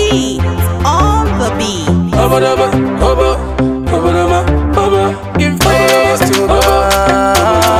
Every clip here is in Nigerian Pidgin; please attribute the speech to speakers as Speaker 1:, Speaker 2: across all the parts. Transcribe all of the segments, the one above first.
Speaker 1: beat, on the beat.
Speaker 2: Oba daba, oba, oba daba, oba. Give praise to God.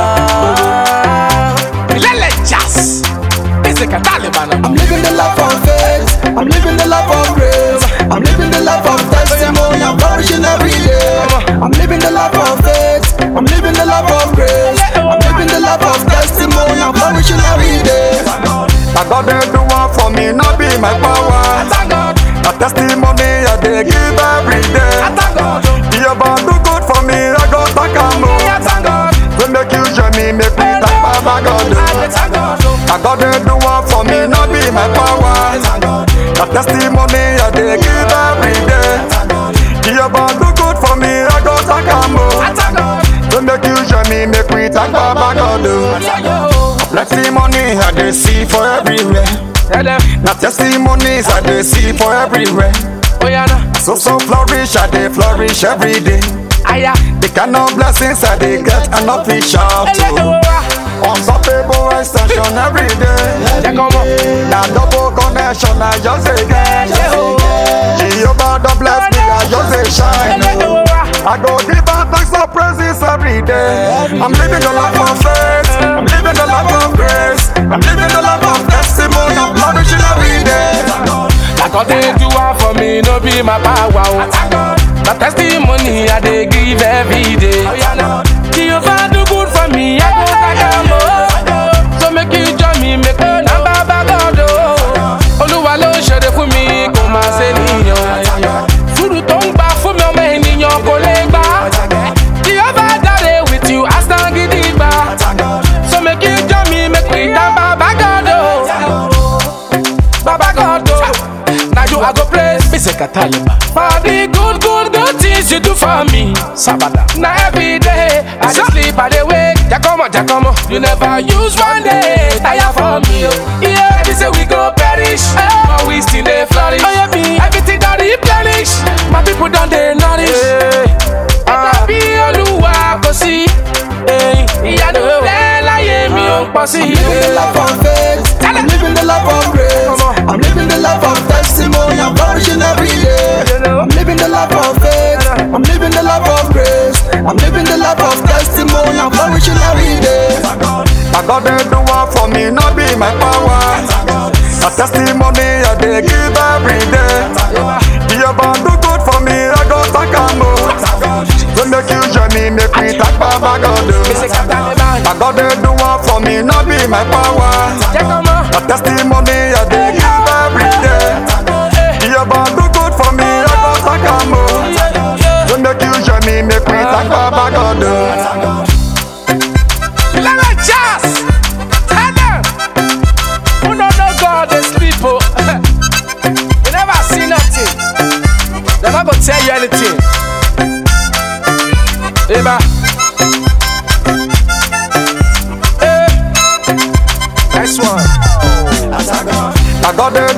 Speaker 2: Lele Jazz. Ese que Taliban.
Speaker 3: I'm living the life of faith. I'm living the life of grace. I'm living the life of testimony. I'm flourishing every day. I'm living the life of faith. I'm living the life of grace. I'm living the life of testimony. I'm flourishing every day.
Speaker 4: Na God dey do one for me, no be my power.
Speaker 2: Thank God.
Speaker 4: Na testimony I dey give every day.
Speaker 2: Thank God.
Speaker 4: Jehovah do good for me, I go thank am o.
Speaker 2: Thank God.
Speaker 4: We make you join me, make we thank Baba God o.
Speaker 2: Thank God.
Speaker 4: Na God dey do one for me, no be my power. Na testimony I dey give every day. Jehovah do good for me, I go thank am o.
Speaker 2: Thank God.
Speaker 4: We make you join me, make we thank Baba God o.
Speaker 2: Thank God.
Speaker 4: Plenty money I dey see for everywhere.
Speaker 2: Tell them.
Speaker 4: Na testimonies I dey see for everywhere.
Speaker 2: Oh yeah, nah.
Speaker 4: So so flourish, I dey flourish every day.
Speaker 2: Aya.
Speaker 4: The kind of blessings I dey get, I no fit shout
Speaker 2: Ele
Speaker 4: to.
Speaker 2: owa.
Speaker 4: Unstoppable extension every day.
Speaker 2: Jẹ́ kọ́ mọ̀.
Speaker 4: Na double connection I just dey get. Jehovah don bless me, I just dey shine.
Speaker 2: Ele
Speaker 4: oh.
Speaker 2: owa.
Speaker 4: I go give am thanks and praises every day. I'm living the life of faith. I'm living the life of grace. I'm living the life of testimony. I'm flourishing every day.
Speaker 2: Like God dey do one for me, no be my power. Oh. Na testimony I dey give every day. Jehovah do good for me, I go thank am o. So make you join me, make we na baba God o. Olúwa ló ń ṣeré fún mi, kò máa ṣe níyàn. Sùúrù tó ń gbà fún mi ọmọ ènìyàn kò lè gbà. Jehovah dáre with you, asán gidi gbà. So make you join me, make we thank baba God o. Baba God, oh, now you I go praise. Bise Kataliba. For the good, good, good things you do for me. Sabada. Now every day I just sleep, I dey wake. Jacomo, Jacomo, you never use one day. Tire for me, oh. Yeah, they say we go perish, but we still dey flourish. Oh yeah, me, everything that replenish. My people don't dey nourish. Ah, bí Olúwa kò sí. eh, Ìyanu rẹ̀ láyé mi ò pọ̀ sí.
Speaker 3: I'm living the life of faith. I'm living the life of grace. I'm living the life of testimony. I'm flourishing every day. I'm living the life of faith. I'm living the life of grace. I'm living the life of testimony. I'm flourishing every day.
Speaker 4: Na God dey do one for me, no be my power. Na testimony I dey give every day. Jehovah do good for me, I go thank am o. We make you join me, make we thank Baba God
Speaker 2: Bise
Speaker 4: o.
Speaker 2: Kataliba.
Speaker 4: Na God dey do one for me, no be my power.
Speaker 2: Jacomo.
Speaker 4: Na testimony I dey give every day. Jehovah do good for me, I go thank am o. We make you join me, make we thank Baba God o.
Speaker 2: Lara Jazz! Tell them! Who don't know God, they sleep, oh. you never see nothing. They're not gonna tell you anything. Eba. Eh. Nice one.
Speaker 4: Na God dey